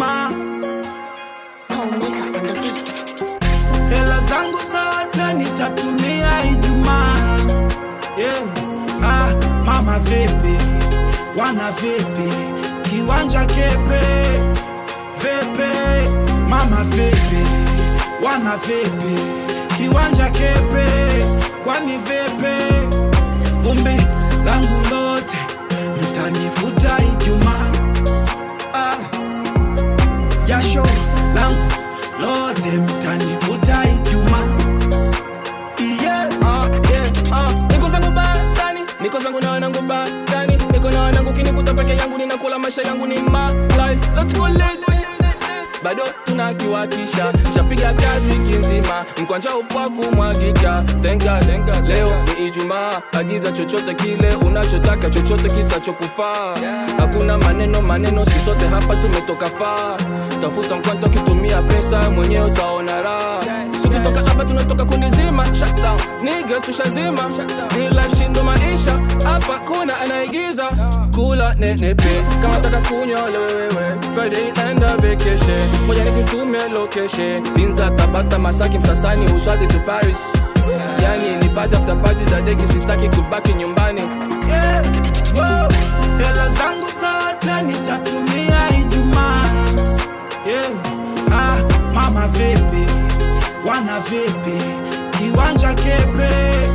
Ijumaa, Paul Makeup on the beat. hela zangu zote nitatumia Ijumaa. Yeah. Ah, mama vipi, wana vipi, kiwanja kepe vipi, mama vipi, wana vipi, kiwanja kepe, kwani vipi, vumbi langu lote mtanifuta Ijumaa. Ah, jasho langu lote mtanifuta Ijumaa. Yeah. Ah, yeah, ah. Niko zangu batani, niko zangu na wanangu batani, niko na wanangu kinikuta peke yangu, ninakula maisha yangu ni my life. Let's go late. bado tunakiwakisha shapiga kazi wiki nzima mkwanja upwa kumwagika tenga tenga leo ni ijumaa agiza chochote kile unachotaka chochote kitachokufaa hakuna maneno maneno sisote hapa tumetoka faa tafuta mkwanja ukitumia pesa mwenyewe utaona raha tukitoka hapa tunatoka kundi zima shutdown niggas tushazima real life shindo maisha hapa kuna anaigiza kula nenepe kama taka kunywa lewewewe friday naenda vacation moja nikutume location sinza tabata masaki msasani uswazi to paris yani ni party after party za deki sitaki kubaki nyumbani Yeah. Wow. Hela zangu zote nitatumia Ijumaa. Yeah. Ah, mama vipi, wana vipi, kiwanja kepe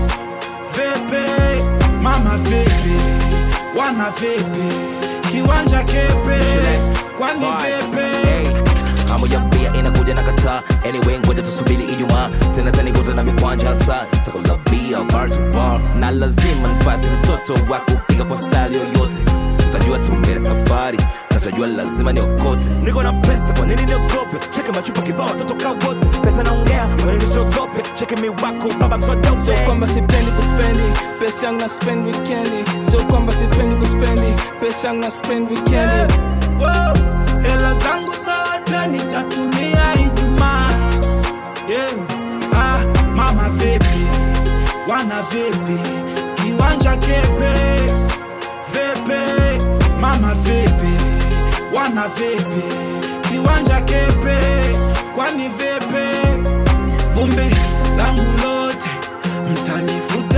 vipi, mama vipi, wana vipi, kiwanja kepe, kwani vipi? Hey, hamu ya bia inakuja na kataa anyway ngoja tusubiri ijumaa tena tanikuta na mikwanja hasa takula bia bar to bar na lazima nipate mtoto wa kupiga kwa style yoyote tutajua tu mbele safari nachojua lazima niokote niko na pesa kwa nini niogope cheke machupa kibao watoto kaa wote pesa naongea kwa nini siogope cheke miwako baba sio msodope kwamba sipendi kuspendi pesa yangu na spend weekendi sio kwamba sipendi kuspendi pesa yangu na spend weekendi Wow. Hela zangu zote nitatumia Ijumaa. Yeah. Ah, mama vipi, wana vipi, kiwanja kepe vipi, mama vipi, wana vipi, kiwanja kepe, kwani vipi, vumbi langu lote mtanifuta